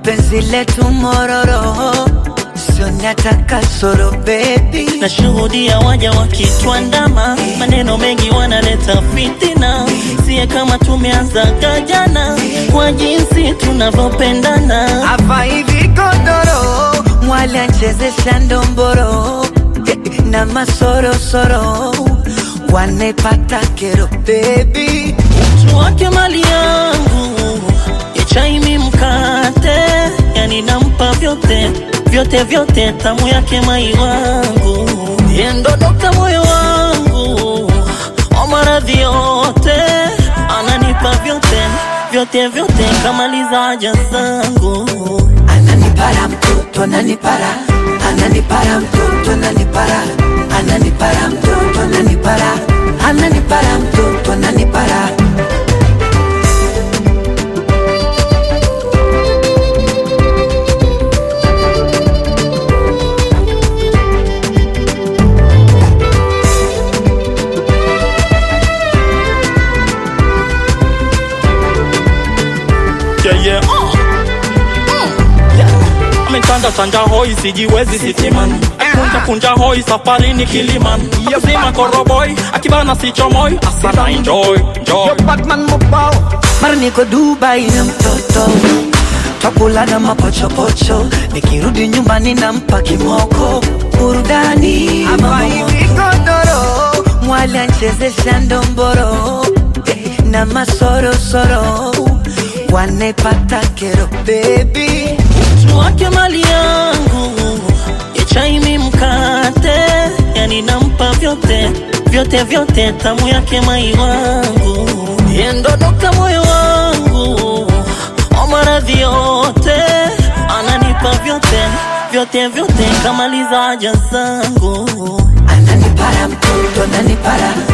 penzi letu mororo sionyata kasoro bebi Nashuhudia waja wakitwandama, maneno mengi wanaleta fitina, siye kama tumeanzaga jana, kwa jinsi tunavyopendana. hapa hivi godoro mwali anchezesha ndomboro eh, na masorosoro wanepata kero bebi Mtu wake mali yangu, ichaimi mkate, yani nampa vyote vyote vyote, tamu yake mai wangu, yeye ndo dokta moyo wangu, wa maradhi yote, ananipa vyote vyote vyote, kamaliza haja zangu. ananipara mtoto ananipara ananipara mtoto ananipara ananipara mtoto ananipara ananipara mtoto ananipara yeah, yeah. Uh. Mm. Yeah. Ametanda tanja hoi sijiwezi sitimani akunja kunja hoi safarini kilimani akazima koroboi akibana sichomoi asana enjoy enjoy mara niko dubai na mtoto twakula na mapochopocho nikirudi nyumbani nampa kimoko burudani hapa hivi godoro mwali anchezesha ndomboro eh, na masorosoro wanepata kero bebi mtu wake mali yangu ichaimi mkate yani nampa vyote vyote vyote tamu yake mai wangu yeye ndo dokta moyo wangu wa maradhi yote ananipa vyote vyote vyote kamaliza haja zangu ananipara mtoto ananipara